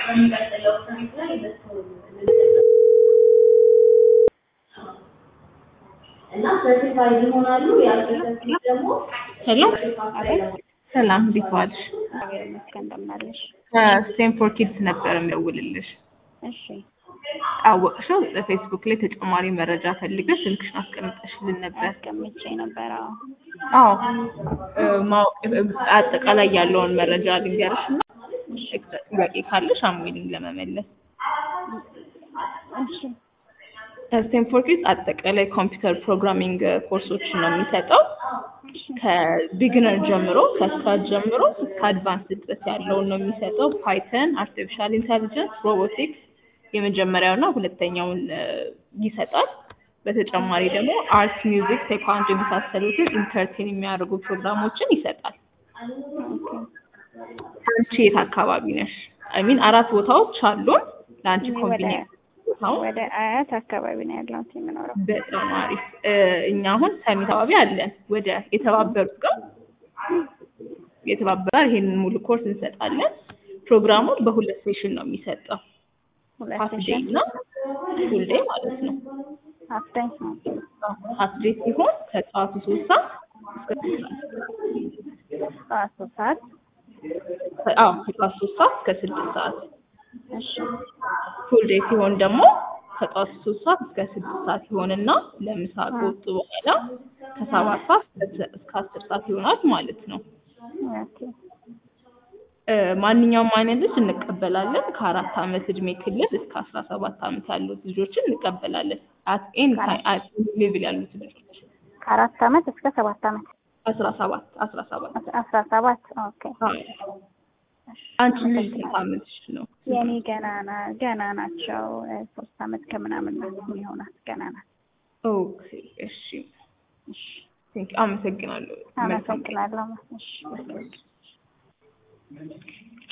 በሚቀጥለው ትሪፕ ላይ እነሱ እና ሰርቲፋይድ ይሆናሉ። ያልተሰርቲፊኬት ደግሞ ሄሎ ሰላም፣ እንዴት ዋልሽ? እግዚአብሔር ይመስገን እንደምን አለሽ? ከስቴንፎርድ ኪድስ ነበር የምደውልልሽ። እሺ አወቅሽው? በፌስቡክ ላይ ተጨማሪ መረጃ ፈልገሽ ስልክሽን አስቀምጠሽልን ነበር። አስቀምጬ ነበር። አዎ አዎ እ፣ ማወቅ እ፣ አጠቃላይ ያለውን መረጃ ልንገርሽ እና ጥያቄ ካለሽ አሙልኝ ለመመለስ። እሺ ስቴንፎርድ ኪድስ አጠቃላይ ኮምፒውተር ፕሮግራሚንግ ኮርሶችን ነው የሚሰጠው። ከቢግነር ጀምሮ ከስክራች ጀምሮ እስከ አድቫንስ ድረስ ያለውን ነው የሚሰጠው። ፓይተን፣ አርቲፊሻል ኢንተሊጀንስ፣ ሮቦቲክስ የመጀመሪያውና ሁለተኛውን እ፣ ይሰጣል። በተጨማሪ ደግሞ አርት፣ ሚውዚክ፣ ቴኳንዶ የመሳሰሉትን ኢንተርቴን የሚያደርጉ ፕሮግራሞችን ይሰጣል። አንቺ የት አካባቢ ነሽ? አይ ሚን አራት ቦታዎች አሉን ለአንቺ እኔ ወደ ኮንቪኒየንት ቦታውን ወደ አያት አካባቢ ነው ያለሁት የምኖረው። በጣም አሪፍ። እ፣ እኛ አሁን ሰሚት አካባቢ አለን። ወደ የተባበሩት ጋር የተባበረ ይሄንን ሙሉ ኮርስ እንሰጣለን። ፕሮግራሙን በሁለት ሴሽን ነው የሚሰጠው። ሁለት ሀፍ ዴይ ሴሽን እና ፉል ዴይ ማለት ነው። አፍታኝ ነው። ሀፍ ዴይ ሲሆን ከጠዋቱ ሶስት ሰዓት እስከ ስድስት ሰዓት ጠዋት ሶስት ሰዓት አዎ ከጠዋት ሶስት ሰዓት እስከ ስድስት ሰዓት እሺ ፉል ዴይ ሲሆን ደግሞ ከጠዋት ሶስት ሰዓት እስከ ስድስት ሰዓት ይሆንና ለምሳ ከወጡ በኋላ ከሰባት ሰዓት እስከ- እስከ አስር ሰዓት ይሆናል ማለት ነው። ኦኬ እ፣ ማንኛውም አይነት ልጅ እንቀበላለን። ከአራት ዓመት እድሜ ክልል እስከ አስራ ሰባት ዓመት ያሉት ልጆችን እንቀበላለን። አት ኤኒ ታይም ሌቭል ያሉት ልጆች ከአራት ዓመት እስከ ሰባት ዓመት አስራ ሰባት አስራ ሰባት አስ- አስራ ሰባት ኦኬ አዎ። አንቺ ልጅ ስንት ዓመትሽ ነው? የኔ ገና ና- ገና ናቸው እ፣ ሶስት ዓመት ከምናምን ናት የሚሆናት ገና ናት። ኦኬ እሺ፣ ቴንክ አመሰግናለሁ። መልካም ቀን። አመሰግናለሁ። እሺ